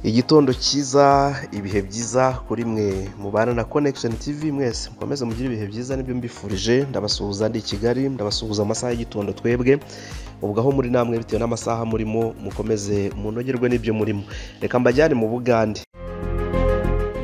Igitondo cyiza, ibihe byiza kuri mwe mubana na connection TV mwese mukomeze mugire ibihe byiza nibyo mbifurije ndabasuhuza ndi i Kigali ndabasuhuza amasaha y'igitondo twebwe ubwo aho muri namwe bitewe n'amasaha murimo mukomeze munogerwe n'ibyo murimo reka mbajyane mu Bugande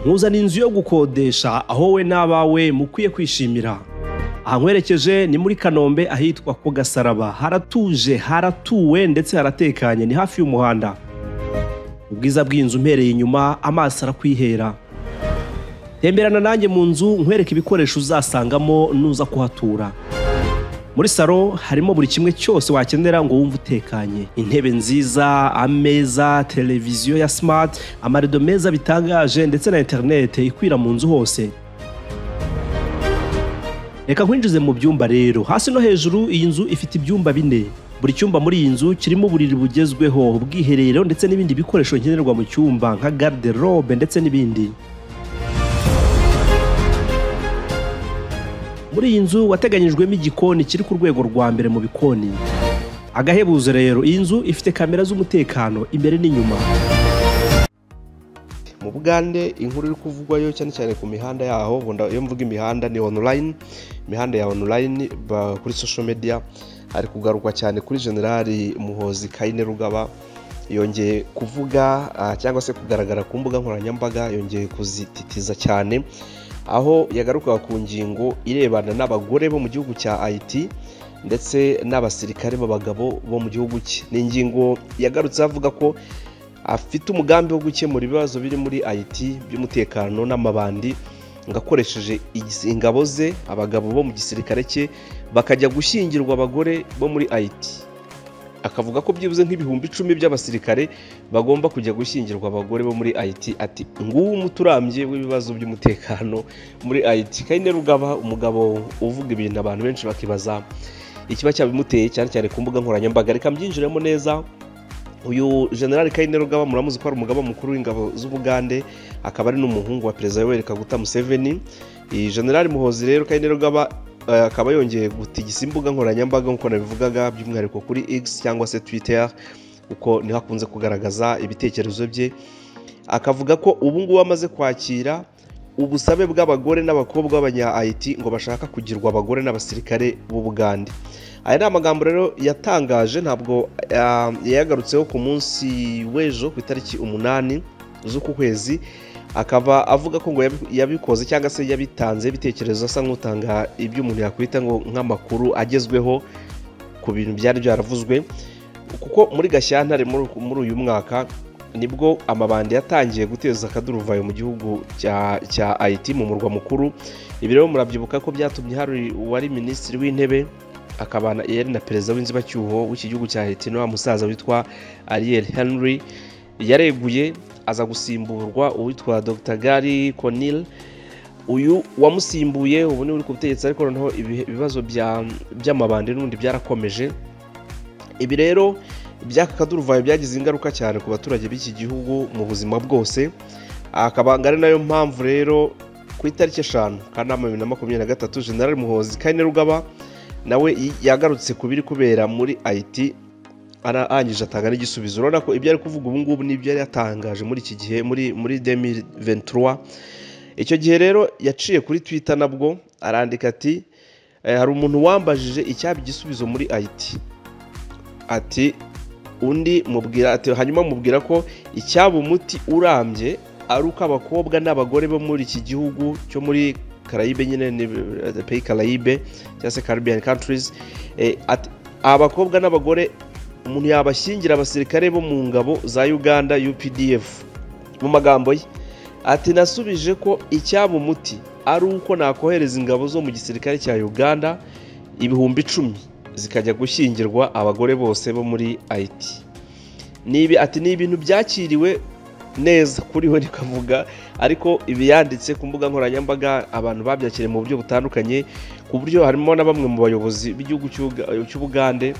nkuzana inzu yo gukodesha aho we n'abawe mukwiye kwishimira ahankwerekeje ni muri kanombe ahitwa ku gasaraba haratuje haratuwe ndetse haratekanye ni hafi y'umuhanda ubwiza bw'inzu mpereye inyuma amaso arakwihera temberana nanjye mu nzu nkwereke ibikoresho uzasangamo nuza kuhatura muri salo harimo buri kimwe cyose wakenera ngo wumve utekanye intebe nziza ameza televiziyo ya simati amarido meza bitangaje ndetse na interinete ikwira mu nzu hose reka nkwinjize mu byumba rero hasi no hejuru iyi nzu ifite ibyumba bine buri cyumba muri iyi nzu kirimo uburiri bugezweho ubwiherero ndetse n'ibindi bikoresho nkenerwa mu cyumba nka garderobe ndetse n'ibindi muri iyi nzu wateganyijwemo igikoni kiri ku rwego rwa mbere mu bikoni agahebuzo rero iyi nzu ifite kamera z'umutekano imbere n'inyuma mu Bugande inkuru iri kuvugwayo cyane cyane ku mihanda yaho ubwo iyo mvuga imihanda ni online imihanda ya online ba- kuri social media hari kugarukwa cyane kuri generali muhozi kayine rugaba yongeye kuvuga ah, cyangwa se kugaragara ku mbuga nkoranyambaga yongeye kuzititiza cyane aho yagarukaga ku ngingo irebana n'abagore bo mu gihugu cya haiti ndetse n'abasirikare b'abagabo bo mu gihugu cye ni ingingo yagarutse avuga ko afite umugambi wo gukemura ibibazo biri muri haiti by'umutekano n'amabandi ngo akoresheje igis- ingabo ze abagabo bo mu gisirikare cye bakajya gushyingirwa abagore bo muri haiti akavuga ko byibuze nk'ibihumbi icumi by'abasirikare bagomba kujya gushyingirwa abagore bo muri haiti ati nguwo umuturambye w'ibibazo by'umutekano muri haiti kayine rugaba umugabo uvuga ibintu abantu benshi bakibaza ikiba cyabimuteye cyane cyane ku mbuga nkoranyambaga reka mbyinjiremo neza uyu generali kayine rugaba muramuzi ko ari umugaba mukuru w'ingabo z'ubugande akaba ari n'umuhungu wa perezida yoweri kaguta museveni iyi generali muhozi rero kayine rugaba eh, akaba yongeye gutigisa imbuga nkoranyambaga nk'uko nabivugaga by'umwihariko kuri x cyangwa se twitter kuko niho akunze kugaragaza ibitekerezo bye akavuga ko ubu ngubu amaze kwakira ubusabe bw'abagore n'abakobwa b'abanya haiti ngo bashaka kugirwa abagore n'abasirikare b'u Bugande aya ni amagambo rero yatangaje ntabwo ah, yayagarutseho ku munsi w'ejo ku itariki umunani z'uku kwezi akaba avuga ko ngo yabi- yabikoze cyangwa se yabitanze ibitekerezo asa nk'utanga ibyo umuntu yakwita ngo nk'amakuru agezweho ku bintu byari byaravuzwe kuko muri gashyantare muri muri uyu mwaka nibwo amabandi yatangiye guteza akaduruvayo mu gihugu cya cya haiti mu murwa mukuru ibi rero murabyibuka ko byatumye hari uwari minisitiri w'intebe akaba na- yari na perezida w'inzibacyuho w'iki gihugu cya haiti n'uwa musaza witwa ariel henry yareguye aza gusimburwa uwitwa dr gary conil uyu wamusimbuye ubu ni uri ku butegetsi ariko noneho ibihe- ibibazo bya- by'amabandi n'ubundi byarakomeje ibi rero ibyaka kaduruvayo byagize ingaruka cyane ku baturage b'iki gihugu mu buzima bwose akabanga ari nayo mpamvu rero ku itariki eshanu kanama bibiri na makumyabiri na gatatu generali muhozi kane rugaba nawe yi- yagarutse ku biri kubera muri haiti ara- arangije atanga n'igisubizo urabona ko ibyo ari kuvuga ubu ngubu n'ibyo yari yatangaje muri iki gihe muri muri 2023 icyo gihe rero yaciye kuri twitter nabwo arandika ati "Eh, hari umuntu wambajije icyaba igisubizo muri haiti ati undi mubwira ati hanyuma mubwira ko icyaba umuti urambye ari uko abakobwa n'abagore bo muri iki gihugu cyo muri Caraïbe nyine ni eh, pays Caraïbe cyangwa se Caribbean countries eh, ati abakobwa n'abagore umuntu yabashyingira abasirikare bo mu ngabo za Uganda UPDF mu magambo ye ati nasubije ko icyaba umuti ari uko nakohereza ingabo zo mu gisirikare cya Uganda ibihumbi icumi zikajya gushyingirwa abagore bose bo muri haiti Nibi, ati ni ibintu byakiriwe neza kuri we nikavuga ariko ibi yanditse ku mbuga nkoranyambaga abantu babyakiriye mu buryo butandukanye ku buryo harimo na bamwe mu bayobozi b'igihugu cy'Ubuga- cy'ubugande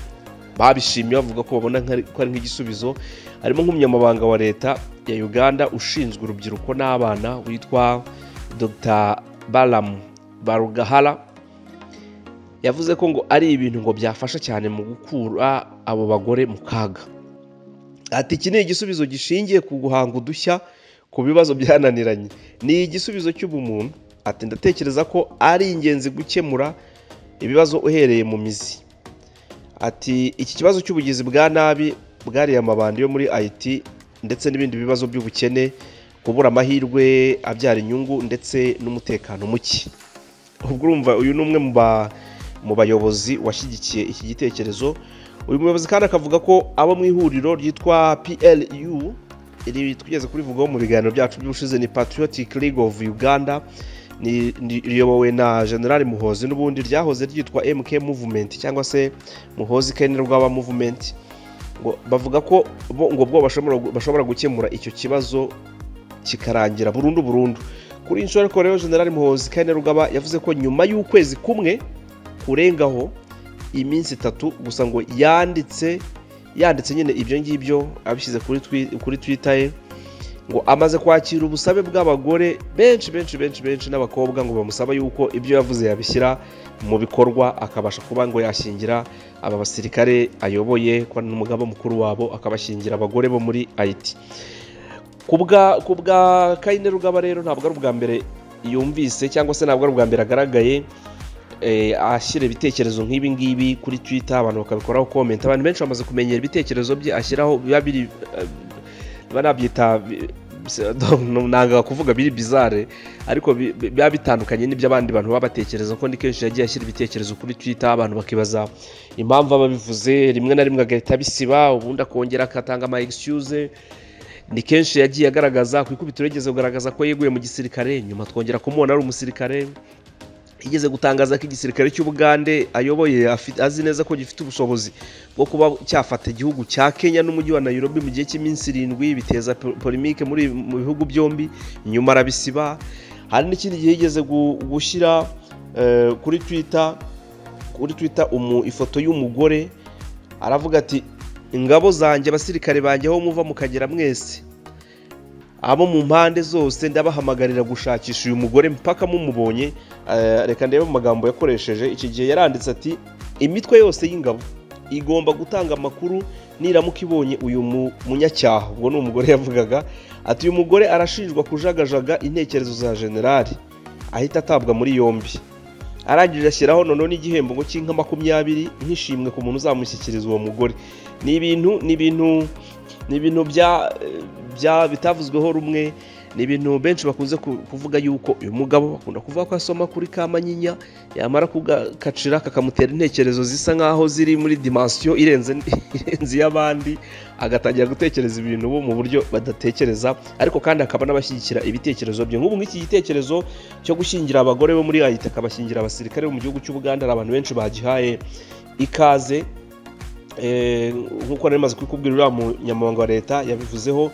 babishimye bavuga ko babona nk'ari- ko ari nk'igisubizo harimo nk'umunyamabanga wa leta ya uganda ushinzwe urubyiruko n'abana witwa dr balamu barugahara yavuze ko ngo ari ibintu ngo byafasha cyane mu gukura abo bagore mu kaga ati iki ni igisubizo gishingiye ku guhanga udushya ku bibazo byananiranye ni igisubizo cy'ubumuntu ati ndatekereza ko ari ingenzi gukemura ibibazo uhereye mu mizi ati iki kibazo cy'ubugizi bwa nabi bwariye amabandi yo muri IT ndetse n'ibindi bibazo by'ubukene kubura amahirwe abyara inyungu ndetse n'umutekano muke ubwo urumva uyu ni umwe mu bayobozi washyigikiye iki gitekerezo uyu muyobozi kandi akavuga ko abo mu ihuriro ryitwa PLU iri tugeze kurivugaho mu biganiro byacu by'ubushize ni Patriotic League of Uganda riyobowe na general muhozi n'ubundi ryahoze ryitwa mk movement cyangwa se muhozi kane rwaba movement ngo bavuga ko bo ngo bwo bashobora gukemura icyo kibazo kikarangira burundu burundu kuri inshuro ariko rero general muhozi kane rwaba yavuze ko nyuma y'ukwezi kumwe kurengaho iminsi itatu gusa ngo yanditse yanditse nyine ibyo ngibyo abishyize kuri twita ye ngo amaze kwakira ubusabe bw'abagore benshi benshi benshi benshi n'abakobwa ngo bamusaba yuko ibyo yavuze yabishyira mu bikorwa akabasha kuba ngo yashingira aba basirikare ayoboye ko n'umugaba mukuru wabo akabashingira abagore bo muri ayiti ku bwa kayine rugaba rero ntabwo ari ubwa mbere yumvise cyangwa se ntabwo ari ubwa mbere agaragaye ashyira ibitekerezo nk'ibi ngibi kuri twita abantu bakabikoraho komenti abantu benshi bamaze kumenyera ibitekerezo bye ashyiraho biba biri biba nabyita ntabwo kuvuga biri bizare ariko biba bitandukanye n'ibyo abandi bantu baba batekereza ko ni kenshi yagiye ashyira ibitekerezo kuri twita abantu bakibaza impamvu aba bivuze rimwe na rimwe agahita abisiba ubundi akongera agatanga ama excuse ni kenshi yagiye agaragaza ku ikubitiro yigeze kugaragaza ko yeguye mu gisirikare nyuma twongera kumubona ari umusirikare igeze gutangaza ko igisirikare cy'ubugande ayoboye azi neza ko gifite ubushobozi bwo kuba cyafata igihugu cya kenya n'umujyi wa nairobi mu gihe cy'iminsi irindwi biteza polimike muri mu bihugu byombi nyuma arabisiba hari n'ikindi gihe yigeze gushyira kuri twita kuri twita ifoto y'umugore aravuga ati ingabo zanjye abasirikare banjye aho muva mukagera mwese abo mu mpande zose ndabahamagarira gushakisha uyu mugore mpaka mumubonye reka ndebe mu magambo yakoresheje iki gihe yaranditse ati imitwe yose y'ingabo igomba gutanga amakuru niramuka ibonye uyu munyacyaha ubwo ni umugore yavugaga ati uyu mugore arashinjwa kujagajaga intekerezo za generali ahita atabwa muri yombi arangije ashyiraho noneho n'igihembo ngo cy'inka makumyabiri nk'ishimwe ku muntu uzamushyikiriza uwo mugore ni ibintu ni ibintu ni ibintu bitavuzweho rumwe ni ibintu benshi bakunze kuvuga yuko uyu mugabo bakunda kuvuga ko asoma kuri kamanyinya yamara kugakacira kakamutera intekerezo zisa nkaho ziri muri dimansiyo irenze iy'abandi agatangira gutekereza ibintu bo mu buryo badatekereza ariko kandi akaba n'abashyigikira ibitekerezo bye nk'ubu nk'iki gitekerezo cyo gushyingira abagore bo muri ayita akabashyingira abasirikare bo mu gihugu cy'ubuganda hari abantu benshi bagihaye ikaze nk'uko nari maze kubikubwira uriya munyamabanga wa leta yabivuzeho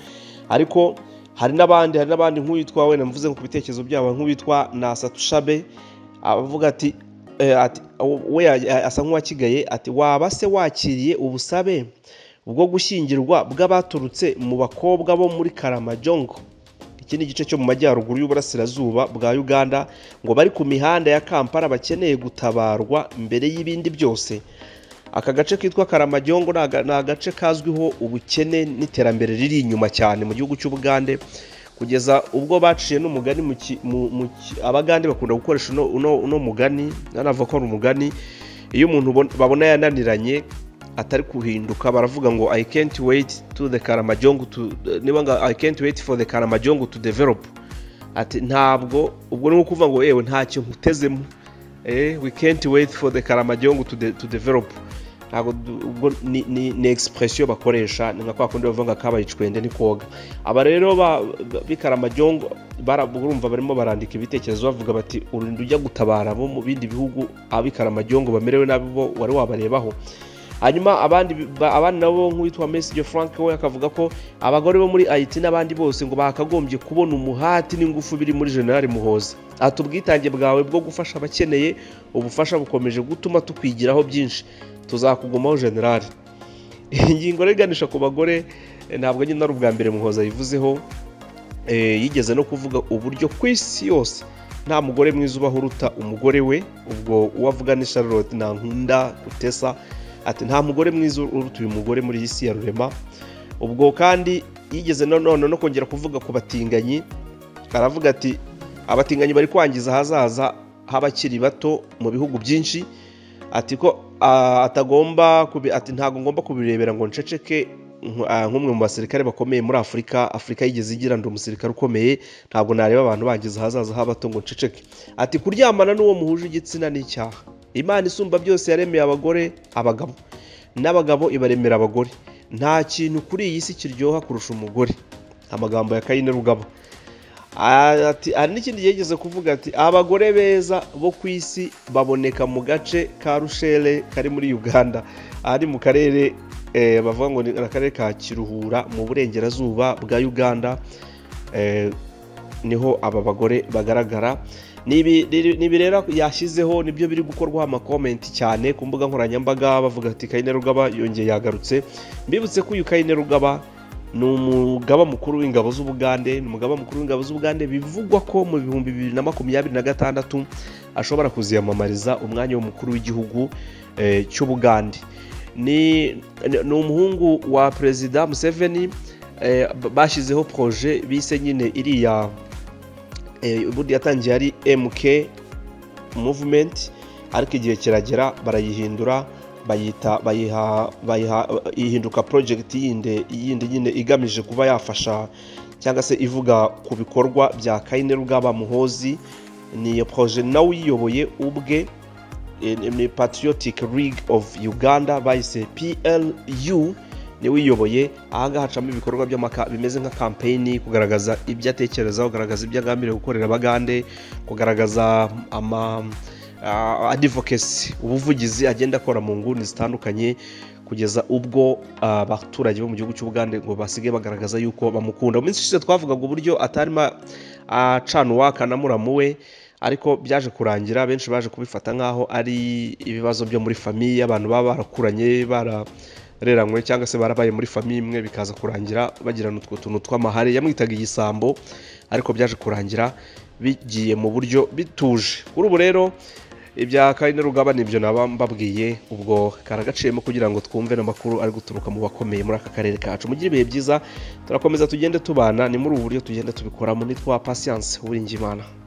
ariko hari n'abandi hari n'abandi nk'uwitwa wenda mvuze ku bitekerezo byabo nk'uwitwa na satushabe avuga ati we asa nk'uwakigaye ati waba se wakiriye ubusabe bwo gushyingirwa bw'abaturutse mu bakobwa bo muri karamajongo iki ni igice cyo mu majyaruguru y'uburasirazuba bwa uganda ngo bari ku mihanda ya kampala bakeneye gutabarwa mbere y'ibindi byose aka gace kitwa karamajyongo ni agace kazwiho ubukene n'iterambere riri inyuma cyane mu gihugu cy'ubugande kugeza ubwo baciye n'umugani abagande bakunda gukoresha uno mugani nanavuga ko ari umugani iyo umuntu babona yananiranye atari guhinduka baravuga ngo i can't wait to the karamajyongo to niba ngo i can't wait for the karamajyongo to develop ati ntabwo ubwo ni nko kuvuga ngo yewe ntacyo nkutezemo we can't wait for the karamajyongo to develop ntabwo ni egisipuresiyo bakoresha ni nka kwa kundi bavuga ngo kabaye icwende ni koga aba rero b'ikaramajyongo urumva barimo barandika ibitekerezo bavuga bati urinda ujya gutabara abo mu bindi bihugu ab'ikaramajyongo bamerewe nabi bo wari wabarebaho hanyuma abandi nabo nk'uwitwa mesiyo frank we akavuga ko abagore bo muri ayiti n'abandi bose ngo bakagombye kubona umuhati n'ingufu biri muri generali muhoza ati ubwitange bwawe bwo gufasha abakeneye ubufasha bukomeje gutuma tukwigiraho byinshi tuzakugumaho generali ingingo riganisha ku bagore ntabwo nyine ari ubwa mbere muhoza yivuzeho yigeze no kuvuga uburyo ku isi yose nta mugore mwiza ubaho uruta umugore we ubwo uwavuga ni charlotte ntankunda utesa ati nta mugore mwiza uruta uyu mugore muri iyi si ya rurema ubwo kandi yigeze nanone no kongera kuvuga ku batinganyi aravuga ati abatinganyi bari kwangiza ahazaza h'abakiri bato mu bihugu byinshi ati ko atagomba ati ntabwo ngomba kubirebera ngo nceceke nk'umwe mu basirikare bakomeye muri afurika afurika yigeze igira ndi umusirikare ukomeye ntabwo nareba abantu bangiza ahazaza h'abato ngo nceceke ati kuryamana n'uwo muhuje igitsina n'icyaha imana isumba byose yaremeye abagore abagabo n'abagabo ibaremera abagore nta kintu kuri iyi si kiryoha kurusha umugore amagambo ya kayine rugabo hari n'ikindi yigeze kuvuga ati abagore beza bo ku isi baboneka mu gace ka rushere kari muri uganda ari mu karere bavuga ngo ni akarere ka kiruhura mu burengerazuba bwa uganda niho aba bagore bagaragara ibi rero yashyizeho nibyo biri gukorwaho amakomenti cyane ku mbuga nkoranyambaga bavuga ati kayine rugaba yongeye yagarutse mbibutse ko uyu kayine rugaba ni umugaba mukuru w'ingabo z'ubugande ni umugaba mukuru w'ingabo z'ubugande bivugwa ko mu bihumbi bibiri na makumyabiri na gatandatu ashobora kuziyamamariza umwanya w'umukuru w'igihugu cy'ubugande ni umuhungu wa perezida museveni bashyizeho poroje bise nyine iriya ubundi yatangiye ari mk muvumenti ariko igihe kiragera barayihindura bayita bayiha ihinduka porojegiti yindi yindi nyine igamije kuba yafasha cyangwa se ivuga ku bikorwa bya kayine rugaba muhozi ni iyo poroje nawe uyiyoboye ubwe ni patriotic league of uganda bayise plu niwe uyoboye ahangaha hacamo ibikorwa bimeze nka kampeyini kugaragaza ibyo atekerezaho kugaragaza ibyo agambiriye gukorera abagande kugaragaza ama adivokesi ubuvugizi agenda akora mu nguni zitandukanye kugeza ubwo abaturage bo mu gihugu cy'ubugande ngo basigaye bagaragaza yuko bamukunda mu minsi ishize twavugaga uburyo atarimo acana uwaka na muramu we ariko byaje kurangira benshi baje kubifata nk'aho ari ibibazo byo muri famiye abantu baba barakuranye bara bareranywe cyangwa se barabaye muri famiye imwe bikaza kurangira bagirana utwo tuntu tw'amahare yamwitaga igisambo ariko byaje kurangira bigiye mu buryo bituje kuri ubu rero ibya karine rugaba nibyo naba mbabwiye ubwo karagaciyemo kugira ngo twumve n'amakuru ari guturuka mu bakomeye muri aka karere kacu mugire ibihe byiza turakomeza tugende tubana ni muri ubu buryo tugenda tubikoramo nitwa pasiyanse uwiringimana